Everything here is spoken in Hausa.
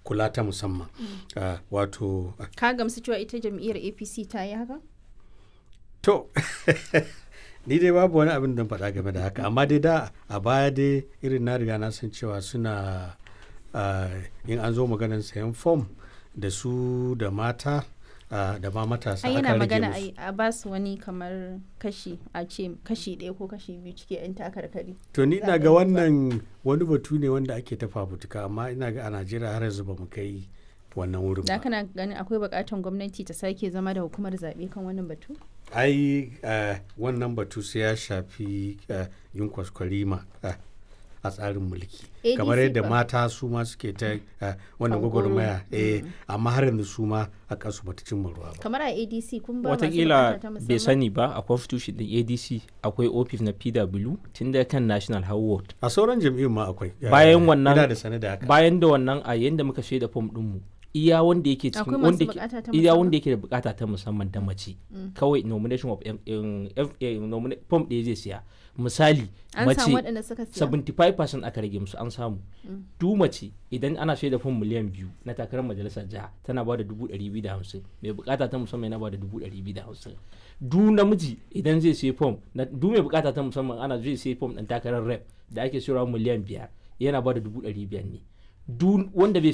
kula ta musamman Ah, wato ka gamsu cewa ita jam'iyyar apc ta yi haka To, ni dai babu wani abin da faɗa game da haka, amma dai da a baya dai irin na riga na san cewa suna ah, in an zo maganar sayan fom da su da mata ah, da ma matasa ai aka yana rage magana musu. ai a ba su wani kamar kashi a ce kashi ɗaya ko kashi biyu cikin 'yan takarkari To ni ina zaɓen ga zuwa. wannan wani batu ne wanda ake ta fafutuka amma ina ga a Najeriya har yanzu ba mu kai wannan wurin da ba. kana ganin akwai buƙatar gwamnati ta sake zama da hukumar zaɓe kan wannan batu Ai ah, wannan batu sai ya shafi ah, yin kwaskwarima ah, a tsarin mulki. ADC kamar yadda fa. mata su ma suke ta ah, wannan Hankoro. gwagwarmaya eh amma har yanzu su ma a kansu bata cimma ruwa ba. kamar a adc kun ba masu watakila buƙata ta bai musamman sani ba a constitution din adc akwai office na pw tun da kan national howard A sauran jam'iyyun ma akwai. Bayan Eh, wannan- Ina da sane da haka. bayan da wannan a yanda muka shaida fom dinmu iya wanda yake cikin Akwai wanda masu ke- bukata ta iya musamman? wanda yake da bukata ta musamman da mace kawai nomination of em- em- em- em- nomina- form ɗaya zai siya misali an mace samu waɗanda suka siya 75% aka rage musu an samu du mace idan ana shaida fom miliyan biyu na takarar majalisar jiha tana ba da dubu ɗari biyu da hamsin mai bukata ta musamman yana ba da dubu ɗari biyu da hamsin du namiji idan zai sai fom na du mai bukata ta musamman ana zai sai fom ɗin takarar rep da ake sayarwa miliyan biyar yana ba da dubu ɗari biyar ne du wanda bai